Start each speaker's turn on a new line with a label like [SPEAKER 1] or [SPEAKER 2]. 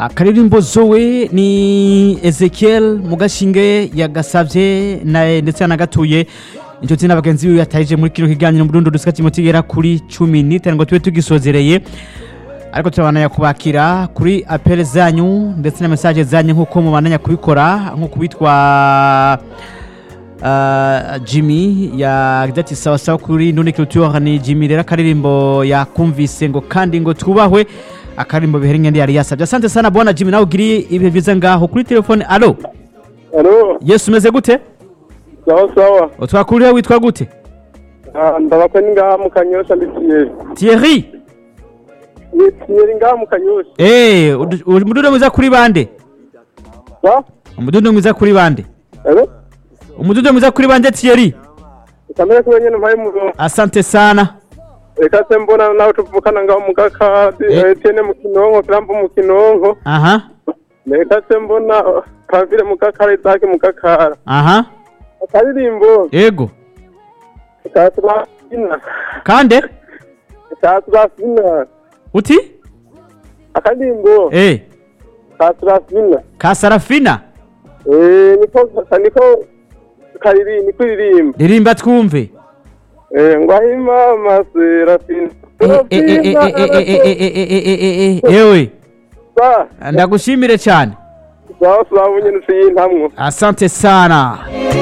[SPEAKER 1] akaririmbo zowe ni ezekiel mugashinge yagasavye na- ndetse yanagatuye inshuti n'abagenzi biwe yatahije muri kino kiganiro mu rundo dusika kimwe kigera kuri cumi n'itanu ngo tube tugisozereye ariko turabananya kubakira kuri apele zanyu ndetse na mesaje zanyu nk'uko mubandanya kubikora nk'uko witwa uh, jimmy yagize ati sawa sawa kuri nuni culture ni jimmy rero akaririmbo yakumvise ngo kandi ngo twubahwe akaririmbo bihera ingende yari yasabye asante sana bwana jimmy nawe ugiriye ibihe byiza ngaho kuri telefone alo
[SPEAKER 2] Alo,
[SPEAKER 1] yesu umeze gute
[SPEAKER 2] sawa sawa.
[SPEAKER 1] utwakuriye witwa gute
[SPEAKER 2] Ah, ndabakwe ni ngaha mu Kanyosha ndi Thierry.
[SPEAKER 1] thierry
[SPEAKER 2] Ni Thierry ngaha mu Kanyosha.
[SPEAKER 1] Eh, udu- umudundo mwiza kuri bande
[SPEAKER 2] Sa?
[SPEAKER 1] umudundo mwiza kuri bande
[SPEAKER 2] Alo?
[SPEAKER 1] umudundo mwiza kuri bande thierry
[SPEAKER 2] Kamera kuba nyene mpaye mu
[SPEAKER 1] asante sana
[SPEAKER 2] Reka se mbona nawe tuvukana ngaho mu Gakadi,
[SPEAKER 1] Eh.
[SPEAKER 2] Etienne mu Kinonko, Trump mu Kinonko.
[SPEAKER 1] aha
[SPEAKER 2] Reka se mbona uh, Kavire mu Gakara, Isaac mu Gakara.
[SPEAKER 1] aha
[SPEAKER 2] Akaririmbo
[SPEAKER 1] yego
[SPEAKER 2] ka Turafina.
[SPEAKER 1] kande
[SPEAKER 2] Ka Turafina.
[SPEAKER 1] uti
[SPEAKER 2] Akaririmbo
[SPEAKER 1] eh
[SPEAKER 2] ka Turafina.
[SPEAKER 1] ka sarafina
[SPEAKER 2] Eh, niko niko kariri niko iririmba.
[SPEAKER 1] ririmba twumve
[SPEAKER 2] Eh, ngo ahimama Serafina.
[SPEAKER 1] Eh, eh, eh, eh, eh, eh, eh, eh, eh, eh, eh, eh, eh, ewe
[SPEAKER 2] Sa,
[SPEAKER 1] ndagushimire cyane
[SPEAKER 2] sawa sawa nyene tuyintamwo.
[SPEAKER 1] asante sana